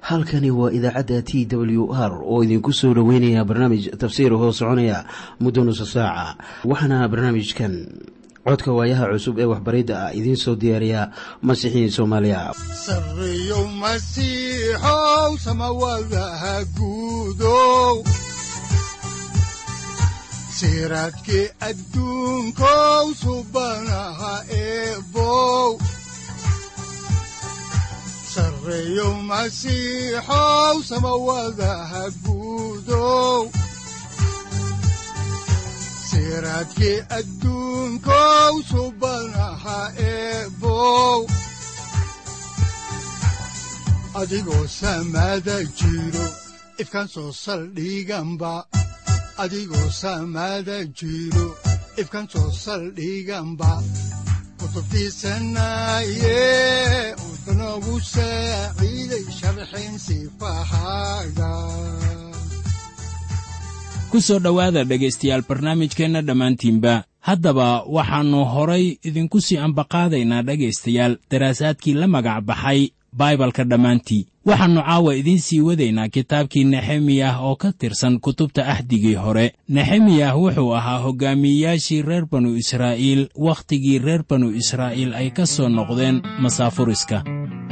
halkani waa idaacadda t w r oo idinku soo dhoweynaya barnaamij tafsiir hoo soconaya muddo nusa saaca waxaana barnaamijkan codka waayaha cusub ee waxbaridda ah idiin soo diyaariya masiixiin soomaaliya sareyow masiixow samawadaha guudow siraadkii adduunkow subanaha eebow sareyow masiixow samawadaha guudow siraadkii adduunkow subanaha eebow adigoo samaada jiro ifkaan soo saldhiganba adigoo samaada jiro ifkaan soo saldhiganba kutubtiisanaye udanogu saaciiday sharxin sifahaaga ku soo dhowaada dhegaystayaal barnaamijkeenna dhammaantiinba haddaba waxaannu horay idinku sii ambaqaadaynaa dhegaystayaal daraasaadkii la magac baxay baibalka dhammaantii waxaannu caawa idiin sii wadaynaa kitaabkii nexemiyah oo ka tirsan kutubta ahdigii hore nexemiyah wuxuu ahaa hoggaamiyeyaashii reer banu israa'iil wakhtigii reer banu israa'iil ay ka soo noqdeen masaafuriska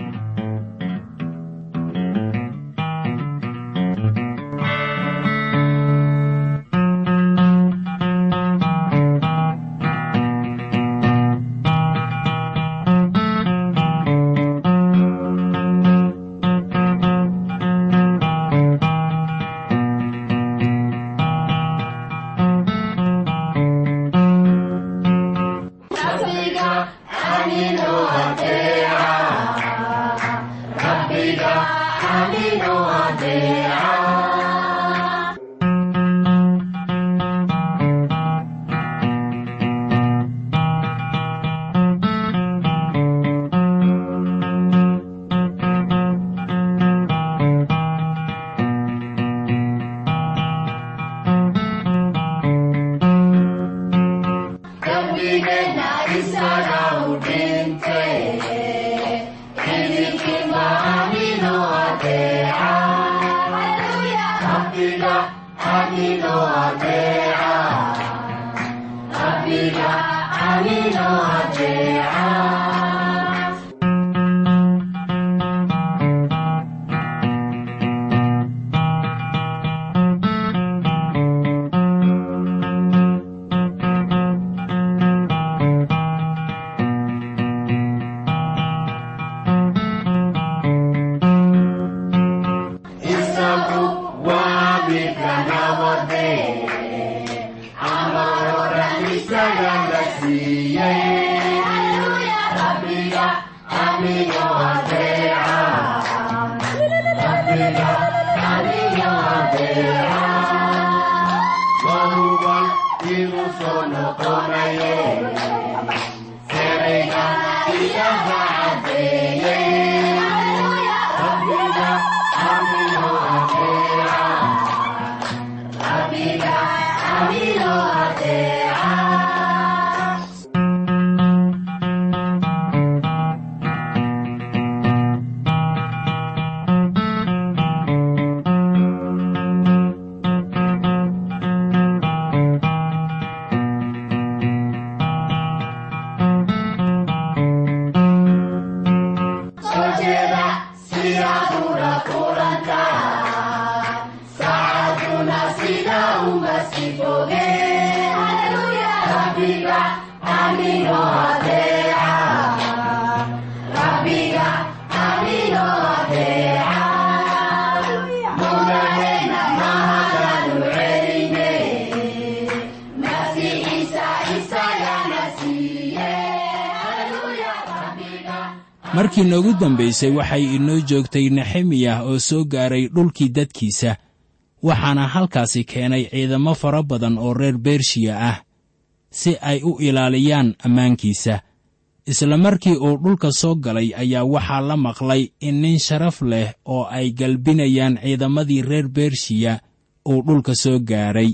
markii noogu dambaysay waxay inoo joogtay nexemiyah oo soo gaaray dhulkii dadkiisa waxaana halkaasi keenay ciidamo fara badan oo reer bershiya ah si ay u ilaaliyaan ammaankiisa isla markii uu dhulka soo galay ayaa waxaa la maqlay in nin sharaf leh oo ay galbinayaan ciidamadii reer bershiya uu dhulka soo gaaray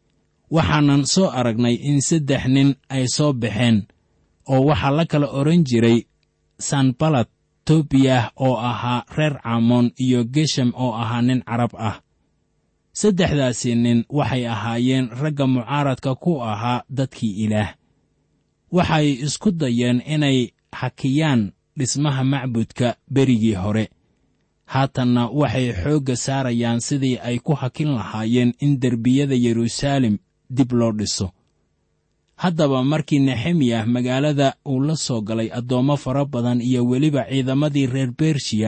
waxaanan soo aragnay in saddex nin ay soo baxeen oo waxaa la kala odhan jiray sanbalad tobiyah oo ahaa reer camoon iyo geshem oo ahaa nin carab ah saddexdaasi nin waxay ahaayeen ragga mucaaradka ku ahaa dadkii ilaah waxay isku dayeen inay hakiyaan dhismaha macbudka berigii hore haatanna waxay xoogga saarayaan sidii ay ku hakin lahaayeen in derbiyada yeruusaalem dib loo dhiso haddaba markii nexemiyah magaalada uu la soo galay addoommo fara badan iyo weliba ciidamadii reer bershiya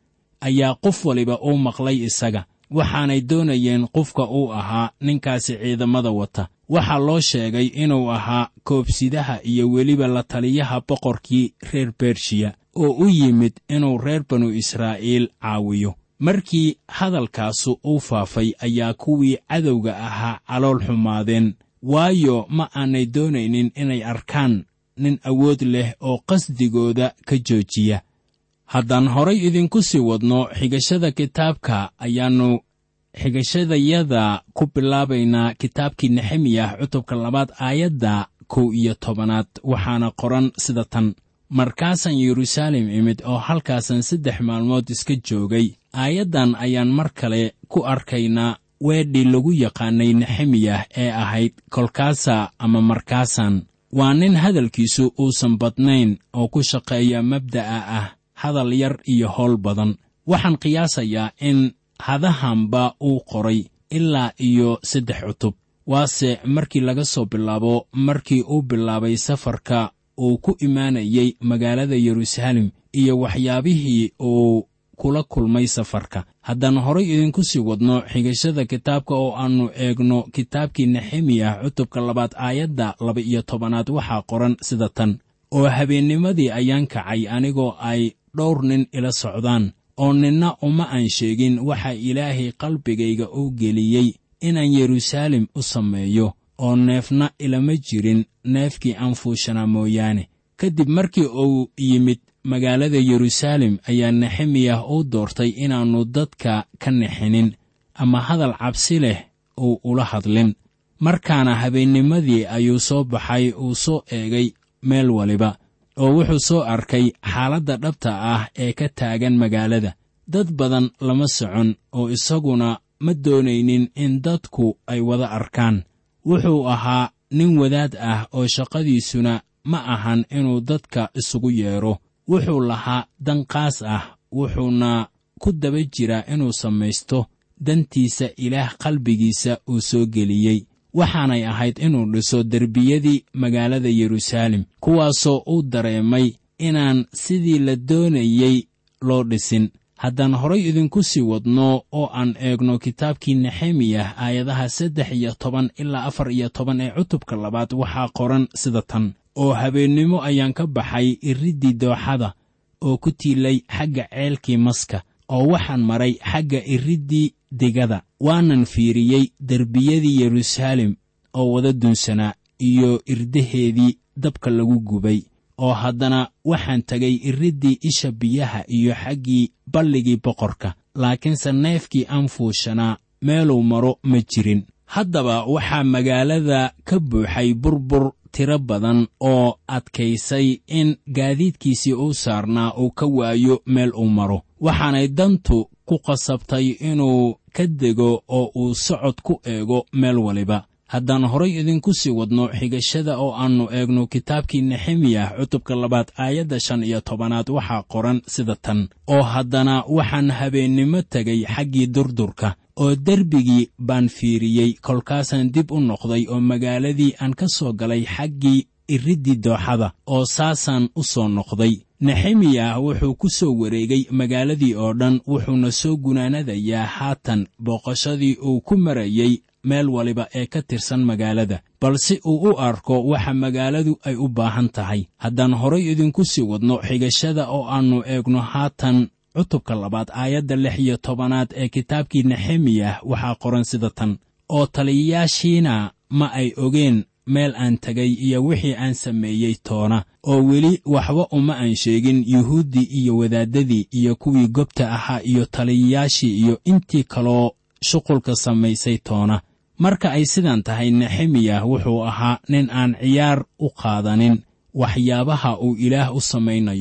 ayaa qof waliba uu maqlay isaga waxaanay doonayeen qofka uu ahaa ninkaasi ciidamada wata waxaa loo sheegay inuu ahaa koobsidaha iyo weliba la taliyaha boqorkii reer bershiya oo u yimid inuu reer banu israa'iil caawiyo markii hadalkaasu uu faafay ayaa kuwii cadowga ahaa calool xumaadeen waayo ma aanay doonaynin inay arkaan nin awood leh oo qasdigooda ka joojiya haddaan horay idinku sii wadno xigashada kitaabka ayaannu xigashadayada ku bilaabaynaa kitaabkii nexemiyah cutubka labaad aayadda kow iyo tobanaad waxaana qoran sida tan markaasaan yeruusaalem imid oo halkaasan saddex maalmood iska joogay aayaddan ayaan mar kale ku arkaynaa weedhii lagu yaqaanay nexemiyah ee ahayd kolkaasa ama markaasaan waa nin hadalkiisu uusan badnayn oo ku shaqeeya mabda'a ah hadal yar iyo howl badan waxaan qiyaasayaa in hadahanba uu qoray ilaa iyo saddex cutub waase markii laga soo bilaabo markii uu bilaabay safarka uu ku imaanayey magaalada yeruusaalem iyo waxyaabihii uu kula kulmay safarka haddaan horay idinku sii wadno xigashada kitaabka oo aannu eegno kitaabkii nexemiyah cutubka labaad aayadda laba iyo tobanaad waxaa qoran sida tan oo habeennimadii ayaan kacay anigoo ay dhowr nin ila socdaan oo ninna uma aan sheegin waxa ilaahay qalbigayga u geliyey inaan yeruusaalem u sameeyo oo neefna ilama jirin neefkii aan fuushanaa mooyaane kadib markii uu yimid magaalada yeruusaalem ayaa nexemiyah uu doortay inaannu dadka ka nexinin ama hadal cabsi leh uu ula hadlin markaana habeennimadii ayuu soo baxay uu soo eegay meel waliba oo wuxuu soo arkay xaaladda dhabta ah ee ka taagan magaalada dad badan lama socon oo isaguna ma doonaynin in dadku ay wada arkaan wuxuu ahaa nin wadaad ah oo shaqadiisuna ma ahan inuu dadka isugu yeedho wuxuu lahaa dan qaas ah wuxuuna ku daba jiraa inuu samaysto dantiisa ilaah qalbigiisa uu soo geliyey waxaanay ahayd inuu dhiso derbiyadii magaalada yeruusaalem kuwaasoo uu dareemay inaan sidii la doonayey loo dhisin haddaan horay idinku sii wadno oo aan eegno kitaabkii nexemiyah aayadaha saddex iyo toban ilaa afar iyo toban ee cutubka labaad waxaa qoran sida tan oo habeennimo ayaan ka baxay iriddii dooxada oo ku tiilay xagga ceelkii maska oo waxaan maray xagga iriddii digada waanan fiiriyey derbiyadii yeruusaalem oo wada dunsanaa iyo irdaheedii dabka lagu gubay oo haddana waxaan tegay iriddii isha biyaha iyo xaggii balligii boqorka laakiinse neefkii aan fuushanaa meeluu maro ma jirin haddaba waxaa magaalada ka buuxay burbur tiro badan oo adkaysay in gaadiidkiisii uu saarnaa uu ka waayo meel uu maro waxaanay dantu ku qasabtay inuu ka dego oo uu socod ku eego meel waliba haddaan horay idinku sii wadno xigashada oo aannu eegno kitaabkii nexemiyah cutubka labaad aayadda shan iyo tobanaad waxaa qoran sida tan oo haddana waxaan habeennimo tegay xaggii durdurka oo derbigii baan fiiriyey kolkaasaan dib u noqday oo magaaladii aan ka soo galay xaggii iriddii dooxada oo saasaan u soo noqday nexemiyah wuxuu ku soo wareegay magaaladii oo dhan wuxuuna soo gunaanadayaa haatan booqashadii uu ku marayey meel waliba ee ka tirsan magaalada balse uu u arko waxa magaaladu ay u baahan tahay haddaan horay idinku sii wadno xigashada oo aannu eegno haatan cutubka labaad aayadda lix iyo tobanaad ee kitaabkii nexemiyah waxaa qoran sida tan oo taliyayaashiina ma ay ogeen meel aan tegay iyo wixii aan sameeyey toona oo weli waxba uma aan sheegin yuhuuddii iyo wadaaddadii iyo kuwii gobta ahaa iyo taliyayaashii iyo intii kaloo shuqulka samaysay toona marka ay sidan tahay nexemiyah wuxuu ahaa nin aan ciyaar u qaadanin waxyaabaha uu ilaah u samaynayo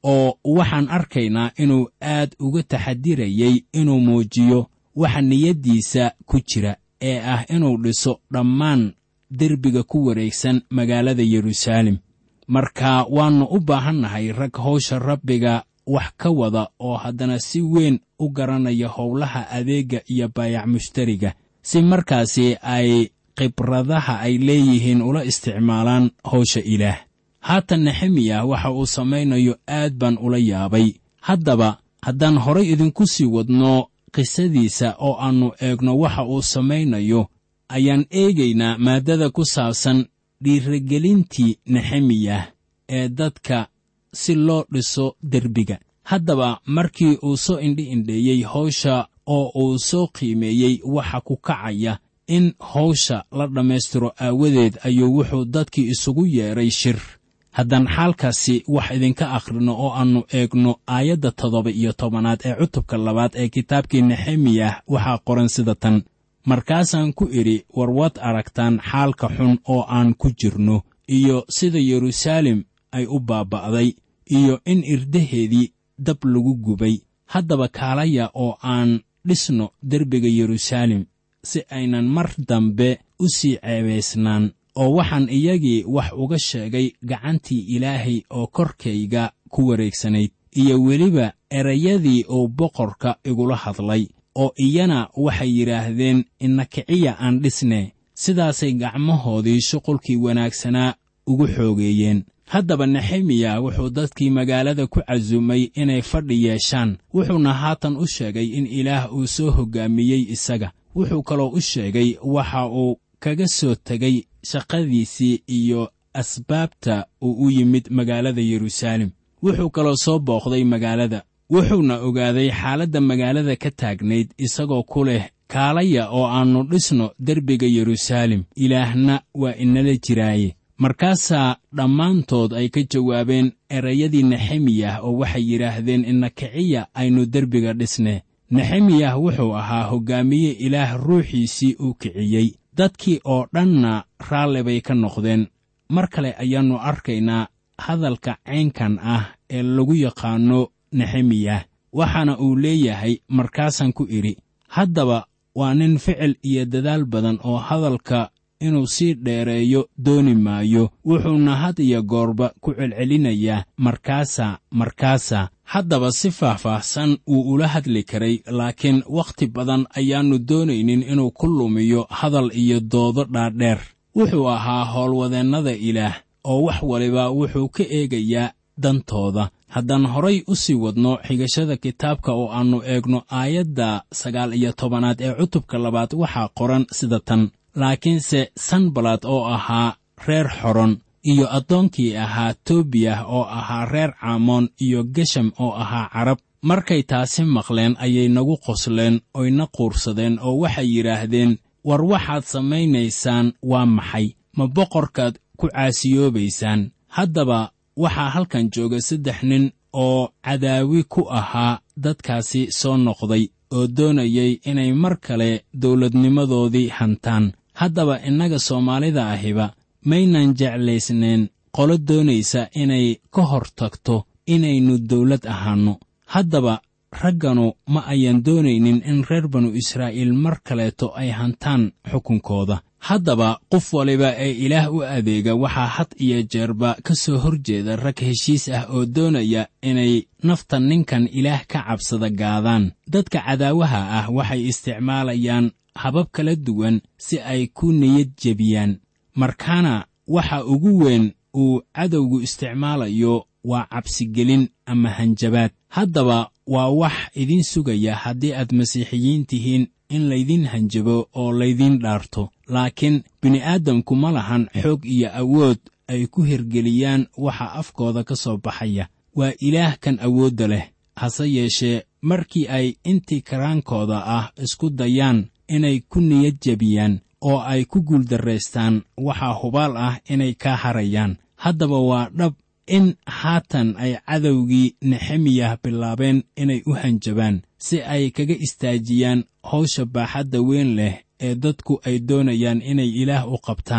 oo waxaan arkaynaa inuu aad uga taxadirayey inuu muujiyo waxa niyaddiisa ku jira ee ah inuu dhiso dhammaan derbiga ku wareegsan magaalada yeruusaalem marka waannu u baahannahay rag hawsha rabbiga wax ka wada oo haddana si weyn u garanaya howlaha adeegga iyo baayac mushtariga si markaasi ay khibradaha ay leeyihiin ula isticmaalaan hawsha ilaah haatan nexemiyah waxa uu samaynayo aad baan ula yaabay haddaba haddaan horay idinku sii wadno qisadiisa oo aannu eegno waxa uu samaynayo ayaan eegaynaa maaddada ku saabsan dhiiragelintii nexemiyah ee dadka si loo dhiso derbiga haddaba markii uu soo indhi-indheeyey hawsha oo uu soo qiimeeyey waxa ku kacaya in hawsha la dhammaystiro aawadeed ayuu wuxuu dadkii isugu yeedhay shir haddaan xaalkaasi wax idinka akhrino oo aannu eegno aayadda toddoba iyo tobanaad ee cutubka labaad ee kitaabkii nexemiyah waxaa qoran sida tan markaasaan ku idhi war waad aragtaan xaalka xun oo aan ku jirno iyo sida yeruusaalem ay u baaba'day iyo in irdaheedii dab lagu gubay haddaba kaalaya oo aan dhisno derbiga yeruusaalem si aynan mar dambe u sii ceebaysnaan oo waxaan iyagii wax uga sheegay gacantii ilaahay oo korkayga ku wareegsanayd iyo weliba erayadii uu boqorka igula hadlay oo iyana waxay yidhaahdeen ina kiciya aan dhisne sidaasay gacmahoodii shuqulkii wanaagsanaa ugu xoogeeyeen haddaba nexemiya wuxuu dadkii magaalada ku casuumay inay fadhi yeeshaan wuxuuna haatan u sheegay in ilaah uu soo hoggaamiyey isaga wuxuu kaloo u sheegay waxa uu kaga soo tegay shaqadiisii iyo asbaabta uu u yimid magaalada yeruusaalem wuxuu kaloo soo booqday magaalada wuxuuna ogaaday xaaladda magaalada ka taagnayd isagoo ku leh kaalaya oo aannu dhisno derbiga yeruusaalem ilaahna waa inala jiraaye markaasaa dhammaantood ay ka jawaabeen erayadii nexemiyah oo waxay yidhaahdeen ina kiciya aynu derbiga dhisne nexemiyah wuxuu ahaa hoggaamiye ilaah ruuxiisii uu kiciyey dadkii oo dhanna raalli bay ka noqdeen mar kale ayaannu arkaynaa hadalka caynkan ah ee lagu yaqaanno nexemiyah waxaana uu leeyahay markaasaan ku idhi haddaba waa nin ficil iyo dadaal badan oo hadalka inuu sii dheereeyo dooni maayo wuxuuna had iyo goorba ku celcelinayaa markaasaa markaasaa haddaba si faahfaahsan wuu ula hadli karay laakiin wakhti badan ayaannu doonaynin inuu ku lumiyo hadal iyo doodo dhaadheer wuxuu ahaa howlwadeennada ilaah oo wax waliba wuxuu ka eegayaa dantooda haddaan horay u sii wadno xigashada kitaabka oo aannu eegno aayadda sagaal iyo tobanaad ee cutubka labaad waxaa qoran sida tan laakiinse sanbalad oo ahaa reer xoron iyo addoonkii ahaa tobiyah oo ahaa reer caamoon iyo gesham oo ahaa carab markay taasi maqleen ayay nagu qosleen oyna quursadeen oo waxay yidhaahdeen war waxaad samaynaysaan waa maxay ma boqorkaad ku caasiyoobaysaan haddaba waxaa halkan jooga saddex nin oo cadaawi ku ahaa dadkaasi soo noqday oo doonayay inay mar kale dawladnimadoodii hantaan haddaba innaga soomaalida ahiba maynan jeclaysnayn qolo doonaysa inay ka hor tagto inaynu dawlad ahaanno haddaba ragganu ma ayan doonaynin in reer banu israa'iil mar kaleeto ay hantaan xukunkooda haddaba qof waliba ee ilaah u adeega waxaa had iyo jeerba ka soo hor jeeda rag heshiis ah oo doonaya inay nafta ninkan ilaah ka cabsada gaadaan dadka cadaawaha ah waxay isticmaalayaan habab kala duwan si ay ku niyad jebiyaan markaana waxa ugu weyn uu cadowgu isticmaalayo waa cabsigelin ama hanjabaad haddaba waa wax idiin sugaya haddii aad masiixiyiin tihiin in laydin hanjabo oo laydiin dhaarto laakiin bini'aadamku ma lahan xoog iyo awood ay ku hirgeliyaan waxa afkooda ka soo baxaya waa ilaah kan awoodda leh hase yeeshee markii ay intii karaankooda ah isku dayaan inay ku niyad jebiyaan oo ay ku guuldarraystaan waxaa hubaal ah inay kaa harayaan haddaba waa dhab in haatan ay cadowgii nexemiyah bilaabeen inay u hanjabaan si ay kaga istaajiyaan hawsha baaxadda weyn leh ee dadku ay doonayaan inay ilaah u qabtaan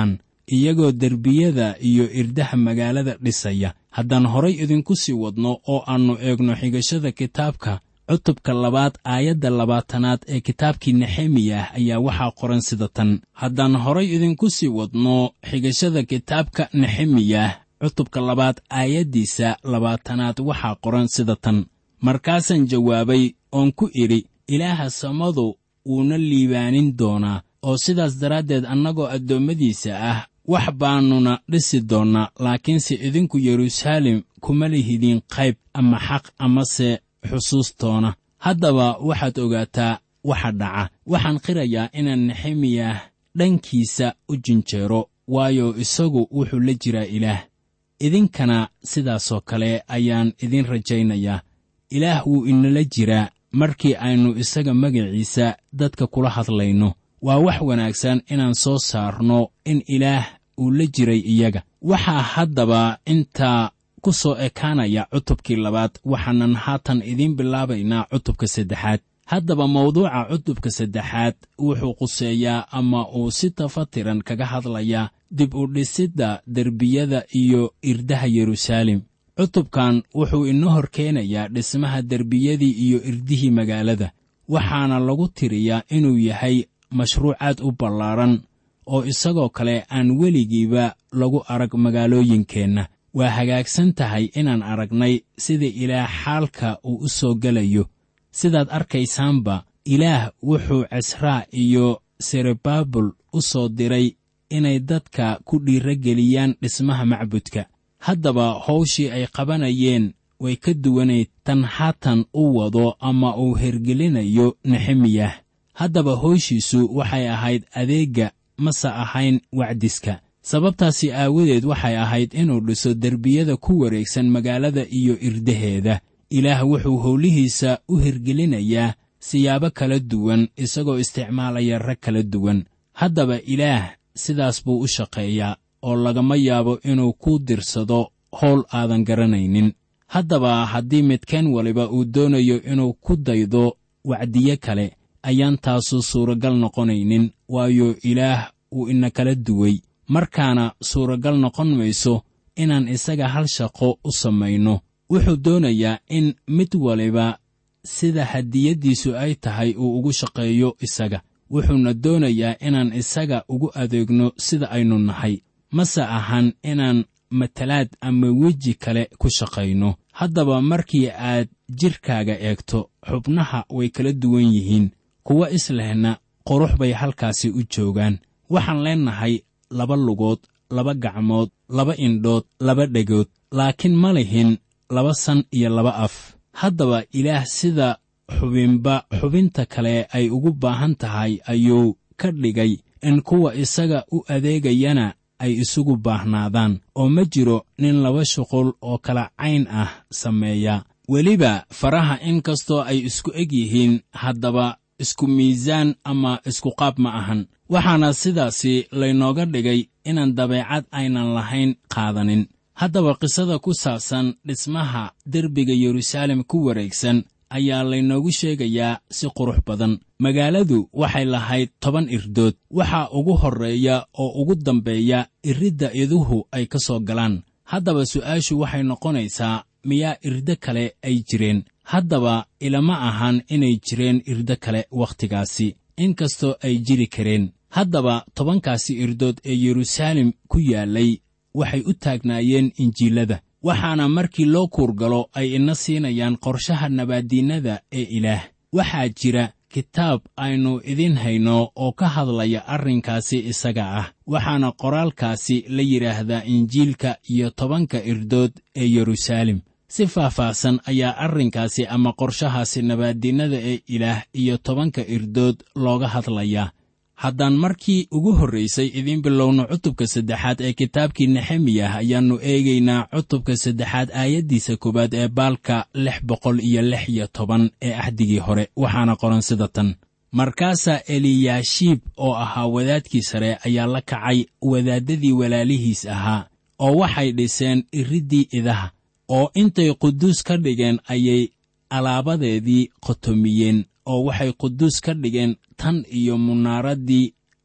iyagoo derbiyada iyo irdaha magaalada dhisaya haddaan horay idinku sii wadno oo aannu eegno xigashada kitaabka cutubka labaad aayadda labaatanaad ee kitaabkii nexemiyah ayaa waxaa qoran sida tan haddaan horay idinku sii wadno xigashada kitaabka nexemiyah cutubka labaad aayaddiisa labaatanaad waxaa qoran sida tan markaasaan jawaabay oon ku idhi ilaaha samadu wuuna liibaanin doonaa oo sidaas daraaddeed annagoo addoommadiisa ah wax baannuna dhisi doonnaa laakiinse idinku yeruusaalem kuma lihidin qayb ama xaq amase xusuustoona haddaba waxaad ogaataa waxa dhaca waxaan qirayaa inaan nexemiyah dhankiisa u jinjeero waayo isagu wuxuu la jiraa ilaah idinkana sidaasoo kale ayaan idin rajaynayaa ilaah wuu inala jiraa markii aynu isaga magaciisa dadka kula hadlayno waa wax wanaagsan inaan soo saarno in ilaah uu la jiray iyaga waxaa haddaba intaa ku soo ekaanaya cutubkii labaad waxaanan haatan idiin bilaabaynaa cutubka saddexaad haddaba mawduuca cutubka saddexaad wuxuu quseeyaa ama uu si tafatiran kaga hadlayaa dib u dhisidda derbiyada iyo irdaha yeruusaalem cutubkan wuxuu inoo hor keenayaa dhismaha derbiyadii iyo irdihii magaalada waxaana lagu tiriyaa inuu yahay mashruuc aad u ballaaran oo isagoo kale aan weligiiba lagu arag magaalooyinkeenna waa hagaagsan tahay inaan aragnay sida ilaah xaalka uu u soo gelayo sidaad arkaysaanba ilaah wuxuu casraa iyo serebabul u soo diray inay dadka ku dhiirageliyaan dhismaha macbudka haddaba hawshii ay qabanayeen way ka duwanayd tan haatan u wado ama uu hergelinayo nexemiyah haddaba howshiisu waxay ahayd adeegga mase ahayn wacdiska sababtaasi aawadeed waxay ahayd inuu dhiso derbiyada ku wareegsan magaalada iyo irdaheeda ilaah wuxuu howlihiisa u hirgelinayaa siyaabo kala duwan isagoo isticmaalaya rag kala duwan haddaba ilaah sidaas buu u shaqeeyaa oo lagama yaabo inuu ku dirsado howl aadan garanaynin haddaba haddii midkeen waliba uu doonayo inuu ku daydo wacdiye kale ayaan taasu suuragal noqonaynin waayo ilaah uu ina kala duway markaana suuragal noqon mayso inaan isaga hal shaqo u samayno wuxuu doonayaa in mid waliba sida hadiyaddiisu ay tahay uu ugu shaqeeyo isaga wuxuuna doonayaa inaan isaga ugu adeegno sida aynu nahay mase ahan inaan matalaad ama weji kale ku shaqayno haddaba markii aad jidhkaaga eegto xubnaha way kala duwan yihiin kuwa islehna qurux bay halkaasi u joogaan waxaan leennahay laba lugood laba gacmood laba indhood laba dhegood laakiin ma lihin laba san iyo laba af haddaba ilaah sida xubinba xubinta kale ay ugu baahan tahay ayuu ka dhigay in kuwa isaga u adeegayana ay isugu baahnaadaan oo ma jiro nin laba shuqul oo kala cayn ah sameeya weliba faraha in kastoo ay isku eg yihiin haddaba isku miisaan ama isku qaab ma ahan waxaana sidaasi laynooga dhigay inaan dabeecad aynan lahayn qaadanin haddaba qisada ku saabsan dhismaha derbiga yeruusaalem ku wareegsan ayaa laynoogu sheegayaa si qurux badan magaaladu waxay lahayd toban irdood waxaa ugu horreeya oo ugu dambeeya iridda iduhu ay ka soo galaan haddaba su'aashu waxay noqonaysaa miyaa irdo kale ay jireen haddaba ilama ahan inay jireen irdo kale wakhtigaasi inkastoo ay jiri kareen haddaba tobankaasi irdood ee yeruusaalem ku yaallay waxay u taagnaayeen injiilada waxaana markii loo kuurgalo ay ina siinayaan qorshaha nabaaddiinnada ee ilaah waxaa jira kitaab aynu idiin hayno oo ka hadlaya arrinkaasi isaga ah waxaana qoraalkaasi la yidhaahdaa injiilka iyo tobanka irdood ee yeruusaalem si faahfaahsan ayaa arrinkaasi ama qorshahaasi nabaaddiinnada ee ilaah iyo tobanka irdood looga hadlayaa haddaan markii ugu horraysay idiin bilowno cutubka saddexaad ee kitaabkii nexemiyah ayaannu eegaynaa cutubka saddexaad aayaddiisa koowaad ee baalka lix boqol iyo lix iyo toban ee axdigii hore waxaana qoran sida tan markaasaa eliyaashiib oo ahaa wadaadkii sare ayaa la kacay wadaaddadii walaalihiis ahaa oo waxay dhiseen iriddii idaha oo intay quduus ka dhigeen ayay alaabadeedii qotomiyeen oo waxay quduus ka dhigeen tan iyo munaaraddii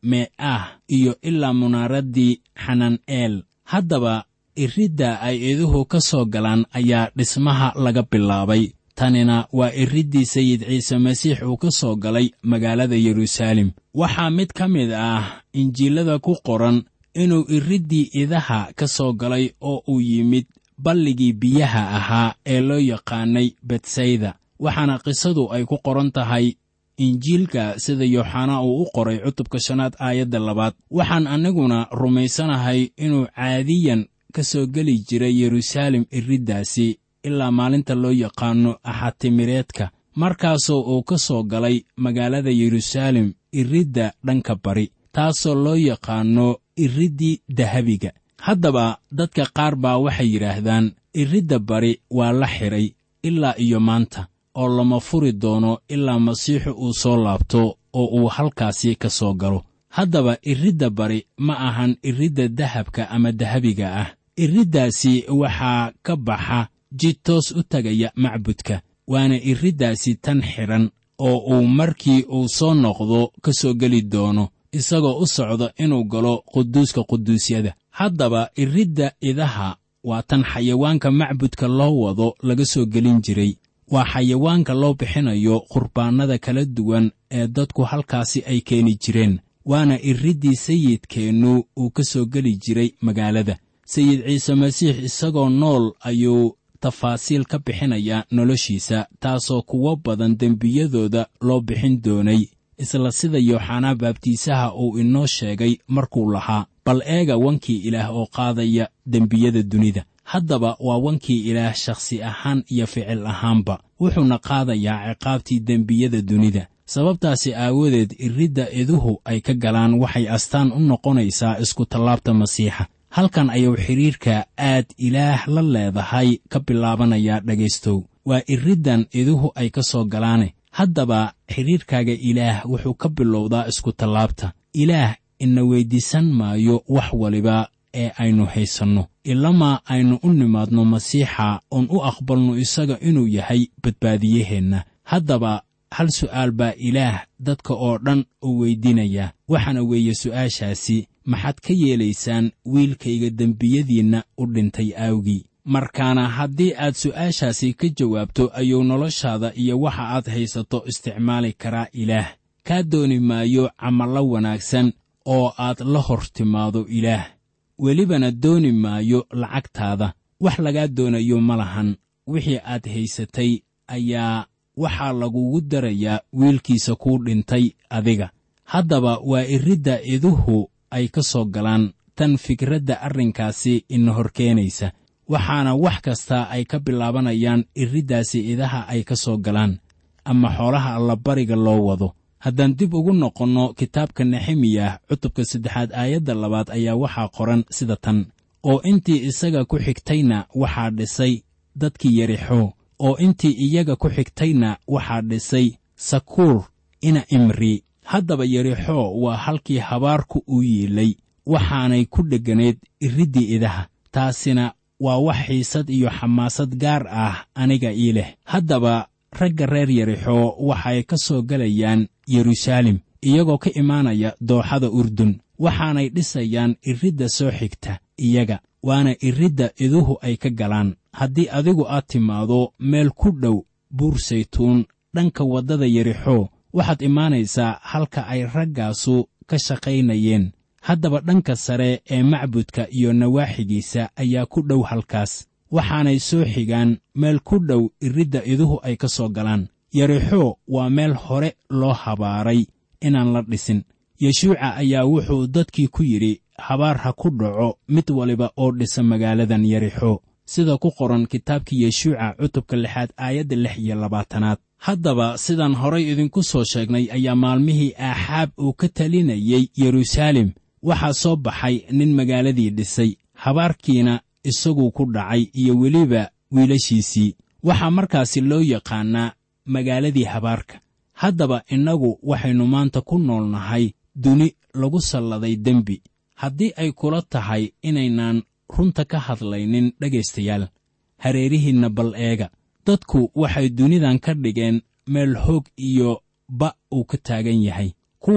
me'ah iyo ilaa munaaraddii xanan'eel haddaba iridda ay iduhu ka soo galaan ayaa dhismaha laga bilaabay tanina waa iriddii sayid ciise masiix uu ka soo galay magaalada yeruusaalem waxaa mid ka mid ah injiilada ku qoran inuu iriddii idaha ka soo galay oo uu yimid balligii biyaha ahaa ee loo yaqaanay betsayda waxaana qisadu ay ku qoran tahay injiilka sida yooxanaa uu u qoray cutubka shanaad aayadda labaad waxaan annaguna rumaysanahay inuu caadiyan ka soo geli jiray yeruusaalem iriddaasi ilaa maalinta loo yaqaanno axatimireedka markaasoo uu ka soo galay magaalada yeruusaalem iridda dhanka bari taasoo loo yaqaanno iriddii dahabiga haddaba dadka qaar baa waxay yidhaahdaan iridda bari waa la xidhay ilaa iyo maanta oo lama furi doono ilaa masiixu uu soo laabto oo uu halkaasi ka soo galo haddaba iridda bari ma ahan iridda dahabka ama dahabiga ah iriddaasi waxaa ka baxa jid toos u tegaya macbudka waana iriddaasi tan xidhan oo uu markii uu soo noqdo ka soo geli doono isagoo u socda inuu galo quduuska quduusyada haddaba iridda idaha waa tan xayawaanka macbudka loo wado laga soo gelin jiray waa xayawaanka loo bixinayo qurbaannada kala duwan ee dadku halkaasi ay keeni jireen waana iriddii sayidkeennu uu ka soo geli jiray magaalada sayid ciise masiix isagoo nool ayuu tafaasiil ka bixinayaa noloshiisa taasoo kuwo badan dembiyadooda loo bixin doonay isla sida yooxanaa baabtiisaha uu inoo sheegay markuu lahaa bal eega wankii ilaah oo qaadaya dembiyada dunida haddaba waa wankii ilaah shakhsi ahaan iyo ficil ahaanba wuxuuna qaadayaa ciqaabtii dembiyada dunida sababtaasi aawadeed iridda iduhu ay ka galaan waxay astaan u noqonaysaa iskutallaabta masiixa halkan ayuu xidhiirka aad ilaah la leedahay ka bilaabanayaa dhegaystow waa iriddan iduhu ay ka soo galaane haddaba xidhiirkaaga ilaah wuxuu ka bilowdaa iskutallaabta ilaah ina weyddiisan maayo wax waliba ee aynu haysanno ilamaa aynu u nimaadno masiixa oon u aqbalno isaga inuu yahay badbaadiyaheenna haddaba hal su'aal baa ilaah dadka oo dhan u weyddiinayaa waxaana weeye su'aashaasi maxaad ka yeelaysaan wiilkayga dembiyadiinna u dhintay aawgii markaana haddii aad su'aashaasi ka jawaabto ayuu noloshaada iyo waxa aad haysato isticmaali karaa ilaah kaa dooni maayo camallo wanaagsan oo aad la hor timaado ilaah welibana dooni maayo lacagtaada wax lagaa doonayo ma lahan wixii aad haysatay ayaa waxaa lagugu darayaa wiilkiisa kuu dhintay adiga haddaba waa iridda iduhu ay ka soo galaan tan fikradda arrinkaasi ina hor keenaysa waxaana wax kasta ay ka bilaabanayaan iriddaasi idaha ay ka soo galaan ama xoolaha allabariga loo wado haddaan dib ugu noqonno kitaabka nexemiyah cutubka saddexaad aayadda labaad ayaa waxaa qoran sida tan oo intii isaga ku xigtayna waxaa dhisay dadkii yarixo oo intii iyaga ku xigtayna waxaa dhisay sakuur ina imri haddaba yarixo waa halkii habaarku u yiilay waxaanay ku dhegganayd iriddii idaha taasina waa wax xiisad iyo xamaasad gaar ah aniga ii leh haddaba ragga reer yarixo waxay ka soo gelayaan yeruusaalem iyagoo ka imaanaya dooxada urdun waxaanay dhisayaan iridda soo xigta iyaga waana iridda iduhu ay ka galaan haddii adigu aad timaado meel ku dhow buur saytuun dhanka waddada yarixo waxaad imaanaysaa halka ay raggaasu ka shaqaynayeen haddaba dhanka sare ee macbudka iyo nawaaxigiisa ayaa ku dhow halkaas waxaanay soo xigaan meel ku dhow iridda iduhu ay ka soo galaan yarixo waa meel hore loo habaaray inaan la dhisin yeshuuca ayaa wuxuu dadkii ku yidhi habaar ha ku dhaco mid waliba oo dhisa magaaladan yarixo sida ku qoran kitaabkii yeshuuca cutubka lixaad aayadda lix iyo labaatanaad haddaba sidaan horay idinku soo sheegnay ayaa maalmihii aaxaab uu ka talinayey yeruusaalem waxaa soo baxay nin magaaladii dhisay habaarkiina isaguu ku dhacay iyo weliba wiilashiisii waxaa markaasi loo yaqaannaa magaaladii habaarka haddaba innagu waxaynu maanta ku nool nahay duni lagu salladay dembi haddii ay kula tahay inaynaan runta ka hadlaynin dhegaystayaal hareerihiinna bal eega dadku waxay dunidan ka dhigeen meel hoog iyo ba' uu ka taagan yahay kuwa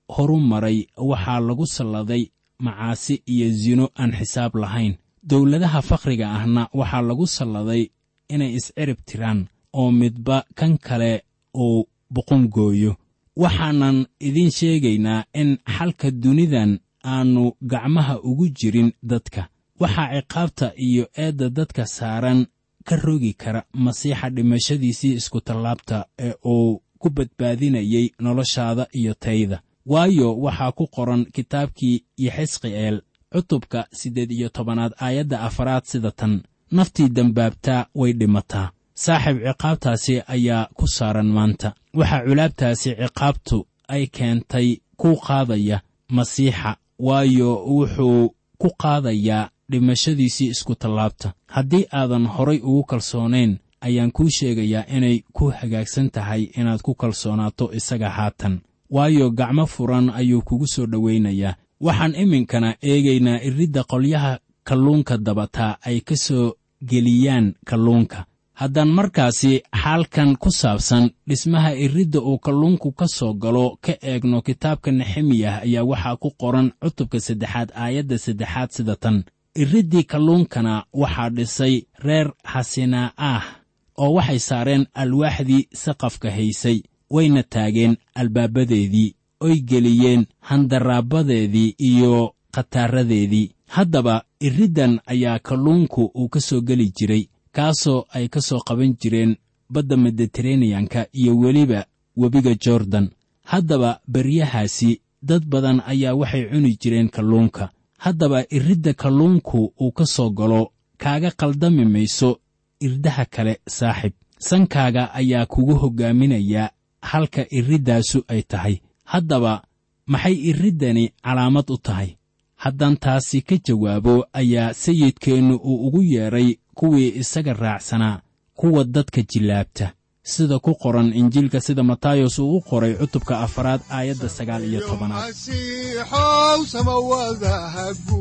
horu maray waxaa lagu salladay macaasi iyo sino aan xisaab lahayn dowladaha fakhriga ahna waxaa lagu salladay inay iscirib tiraan oo midba kan kale uu boqongooyo waxaanan idiin sheegaynaa in xalka dunidan aannu gacmaha ugu jirin dadka waxaa ciqaabta iyo eedda dadka saaran ka rogi kara masiixa dhimashadiisii iskutallaabta ee uu ku badbaadinayey noloshaada iyo tayda waayo waxaa ku qoran kitaabkii yaxisqi'eel cutubka siddeed iyo tobanaad aayadda afaraad sida tan naftii dembaabtaa way dhimataa saaxiib ciqaabtaasi ayaa ku saaran maanta waxaa culaabtaasi ciqaabtu ay keentay ku qaadaya masiixa waayo wuxuu ku qaadayaa dhimashadiisii iskutallaabta haddii aadan horay ugu kalsoonayn ayaan kuu sheegayaa inay ku hagaagsan tahay inaad ku kalsoonaato isaga haatan waayo gacmo furan ayuu kugu soo dhowaynayaa waxaan iminkana eegaynaa iridda qolyaha kalluunka dabataa ay ka soo geliyaan kalluunka haddaan markaasi xaalkan ku saabsan dhismaha iridda uu kalluunku ka soo galo ka eegno kitaabka nexemiyah ayaa waxaa ku qoran cutubka saddexaad aayadda saddexaad sida tan iriddii kalluunkana waxaa dhisay reer xasinaa ah oo waxay saareen alwaaxdii saqafka haysay wayna taageen albaabadeedii oy geliyeen handaraabadeedii iyo khataaradeedii haddaba iriddan ayaa kalluunku uu ka soo geli jiray kaasoo ay ka soo qaban jireen badda mediteraneyanka iyo weliba webiga jordan haddaba beryahaasi dad badan ayaa waxay cuni jireen kalluunka haddaba iridda kalluunku uu ka soo galo kaaga qaldami mayso irdaha kale saaxib sankaaga ayaa kugu hoggaaminayaa halka iriddaasu ay tahay haddaba maxay iriddani calaamad u tahay haddaan taasi ka jawaabo ayaa sayidkeennu uu ugu yeedhay kuwii isaga raacsanaa kuwa dadka jillaabta sida ku qoran injiilka sida matayos uu u qoray cutubka afaraad aayadda sagaal iyo tobanaad masiixow samawadaha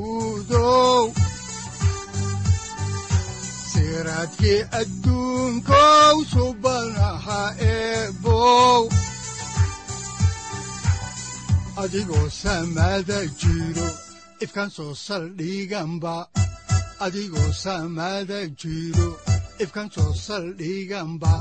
guudow siraadkii adduunkow subanaha eebow adigoo samada jiro ifkan soo saldhiganba adigoo samada jiro ifkan soo saldhiganba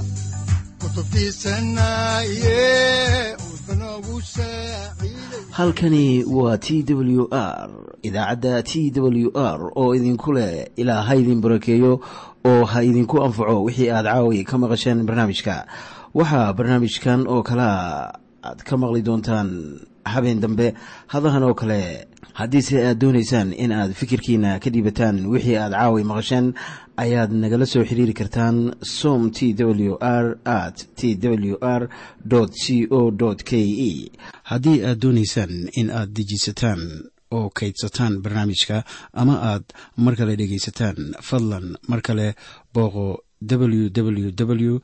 kutubtiisanaye udbanogu saaciiday halkani waa t w r idaacadda t w r oo idinku leh ilaa ha idin barakeeyo oo ha idinku anfaco wixii aad caawi ka maqasheen barnaamijka waxaa barnaamijkan oo kalea aad ka maqli doontaan habeen dambe hadahan oo kale haddiise aad doonaysaan in aad fikirkiina ka dhiibataan wixii aad caawi maqasheen ayaad nagala soo xiriiri kartaan som t w r at t w r c o k e haddii aad doonaysaan in aad dejiisataan oo kaydsataan barnaamijka ama aad mar kale dhegaysataan fadlan mar kale booqo www t w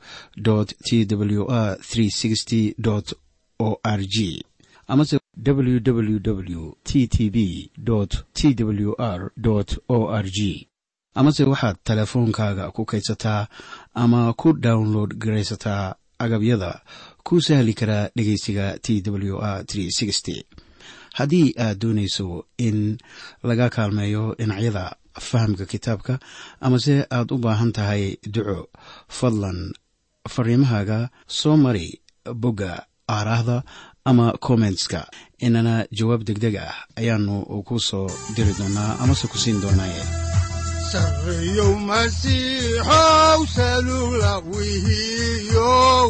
r o r g amase www t t b t w r o r g amase waxaad teleefoonkaaga ku kaydsataa ama ku download garaysataa agabyada ku sahli karaa dhegeysiga t w r haddii aad doonayso in laga kaalmeeyo dhinacyada fahamka kitaabka amase aad u baahan tahay duco fadlan fariimahaaga soo mari bogga aaraahda ama kommentska inana jawaab degdeg ah ayaanu ku soo diri doonaa amase ku siin doonaaye sarreyow masiixow salula wihiyow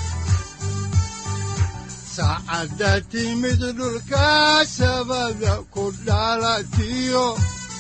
saacadda timid dhulka sabada ku dhalatiyo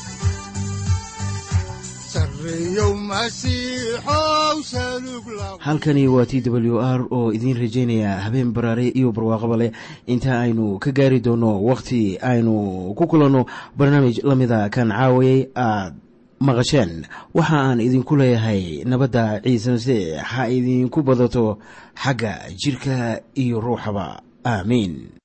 sarreyow masiixow salug la halkani waa t w r oo idiin rajaynaya habeen baraare iyo barwaaqaba leh inta aynu ka gaari doono wakhti aynu ku kulanno barnaamij la mida kan caawayay aad maqasheen waxa aan idinku leeyahay nabadda ciise masiix ha idinku badato xagga jidhka iyo ruuxaba aamiin